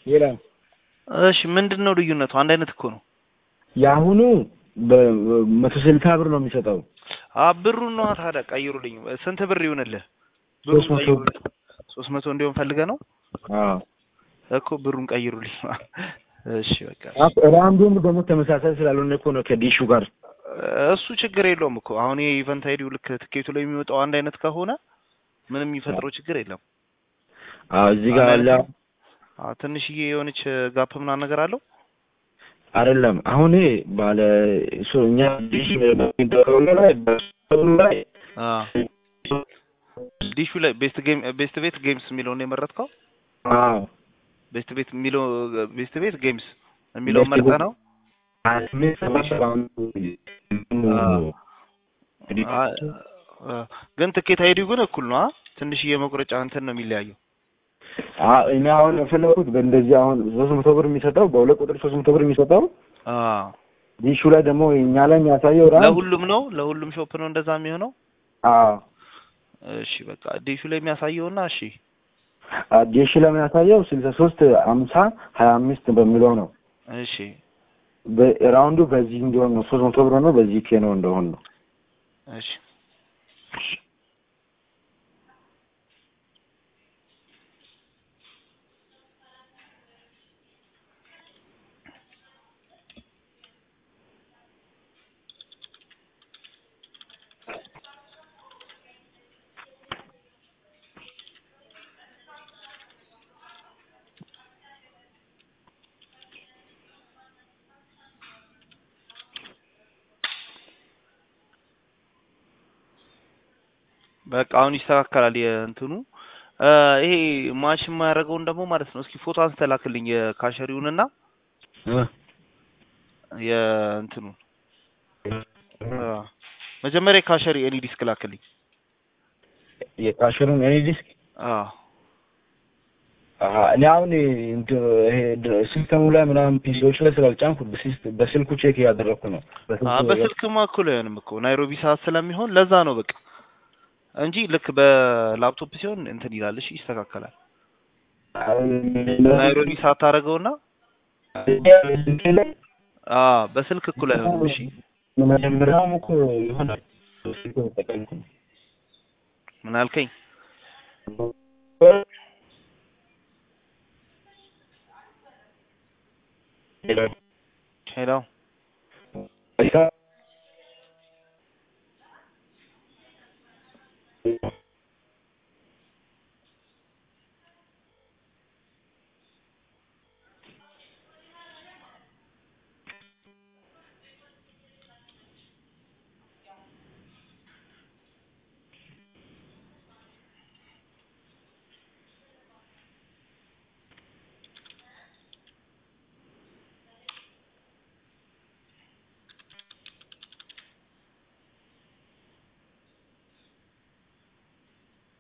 ሌላ እሺ ምንድን ነው ልዩነቱ? አንድ አይነት እኮ ነው። የአሁኑ በመቶ ስልሳ ብር ነው የሚሰጠው። አ ብሩን ነው ታዲያ ቀይሩልኝ። ስንት ብር ይሁንልህ? ብሩን ሶስት መቶ ቀይሩልኝ። ሶስት መቶ እንዲሆን ፈልገህ ነው አዎ እኮ ብሩን ቀይሩልኝ። እሺ በቃ ራንዱም ደግሞ ተመሳሳይ ስላልሆነ እኮ ነው ከዲሹ ጋር እሱ ችግር የለውም እኮ አሁን ይሄ ኢቨንት አይዲው ልክ ትኬቱ ላይ የሚወጣው አንድ አይነት ከሆነ ምንም የሚፈጥረው ችግር የለም። አዎ እዚህ ጋር አንድ አለ አይነት አዎ ትንሽዬ የሆነች ጋፕ ምናምን ነገር አለው። አይደለም አሁን ይሄ ባለ እሱ እኛ ዲሽ በሚደረገው ላይ በሱ ላይ አዎ ዲሹ ላይ ቤስት ጌም ቤስት ቤት ጌምስ የሚለውን የመረጥከው? አዎ ቤስት ቤት የሚለው ቤስት ቤት ጌምስ የሚለውን ቤስት መርጠህ ቤት ነው? ስምንት ሰባት ራውንድ አ- አ- ግን ትኬት አይዲው ግን እኩል ነው። አ? ትንሽዬ መቁረጫ እንትን ነው የሚለያየው። አዎ እኔ አሁን የፈለኩት በእንደዚህ አሁን ሶስት መቶ ብር የሚሰጠው በሁለት ቁጥር ሶስት መቶ ብር የሚሰጠው አዎ ዲሹ ላይ ደግሞ እኛ ላይ የሚያሳየው ራንድ ለሁሉም ነው ለሁሉም ሾፕ ነው እንደዛ የሚሆነው። አዎ እሺ በቃ ዲሹ ላይ የሚያሳየውና እሺ ዲሽ ላይ የሚያሳየው ስልሳ ሶስት አምሳ ሀያ አምስት በሚለው ነው እሺ ራውንዱ በዚህ እንዲሆን ነው ሶስት መቶ ብር ነው በዚህ ኬ ነው እንደሆን ነው እሺ በቃ አሁን ይስተካከላል የእንትኑ እ ይሄ ማች የማያደርገውን ደግሞ ማለት ነው። እስኪ ፎቶ አንስተህ ላክልኝ የካሸሪውንና የእንትኑን አ፣ መጀመሪያ የካሸሪ ኤኒ ዲስክ ላክልኝ። የካሽሩን እኔ ዲስክ አዎ አሀ እኔ አሁን እንትን ይሄ ድ- ሲስተሙ ላይ ምናምን ፒሲዎች ላይ ስላልጫንኩ በሲስት- በስልኩ ቼክ እያደረግኩ ነው አ በስልክማ እኩል አይሆንም እኮ ናይሮቢ ሰዓት ስለሚሆን ለዛ ነው በቃ እንጂ ልክ በላፕቶፕ ሲሆን እንትን ይላል። እሺ ይስተካከላል። ናይሮቢ ሰዓት ታደርገውና አ በስልክ እኩል አይሆንም። እሺ መጀመሪያውም እኮ ይሆናል ስልኩ ተጠቀምኩ ነው። ምን አልከኝ? ሄሎ አይሳ-